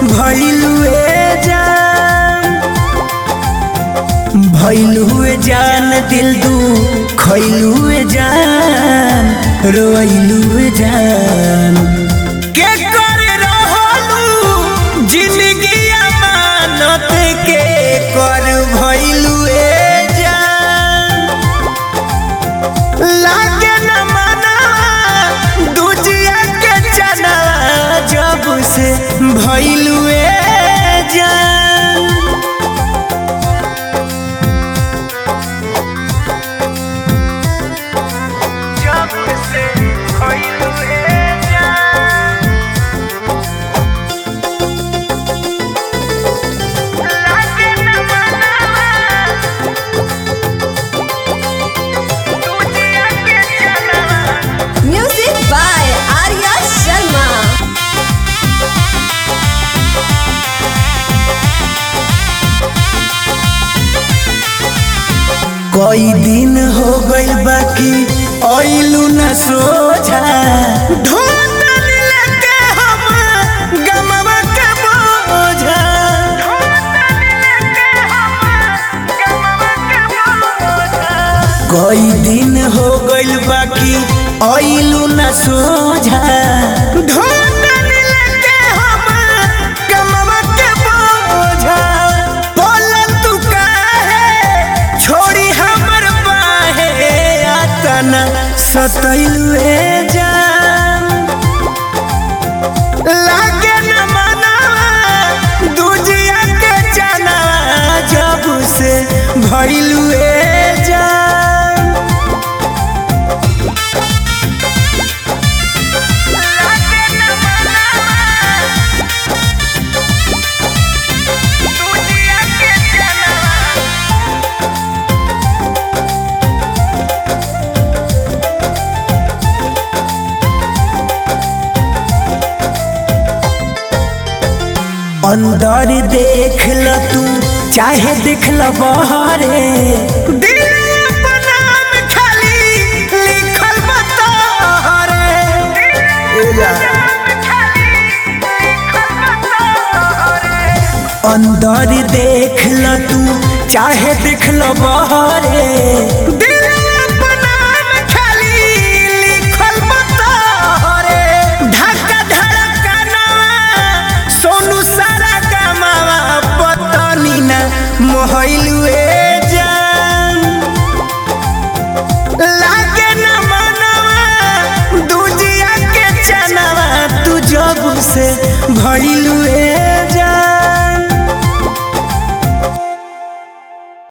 भैलुए जान भैलुए जान दिल दू खैलुए जान रोइलुए जान के कर रहलू जिंदगी अमानत के कर भैलुए जान लागे न मना दूजिया के चना जब से भैलुए जान जब से भइलुए जान लागे न मनावा दूजिया के चना Music by Arya Sharma. कई दिन हो गइल बाकी आइलू न सोझा ढूंढल लेके हम गमवा के बोझा कई दिन हो गइल बाकी आइलू न सोझा ढूंढल लेके हम गमवा के बोझा बोल तू काहे छोड़ी हमर बाहे आतना सतैलुए जान लागे न मनावा दूजिया के चना जब से भइलुए जान लागे न मनावा दूजिया के चना अंदर देख ल तू चाहे देख ल बहरे दिल अपना में खाली लिखल बतहरे अंदर देख ल तू चाहे देख ल बहरे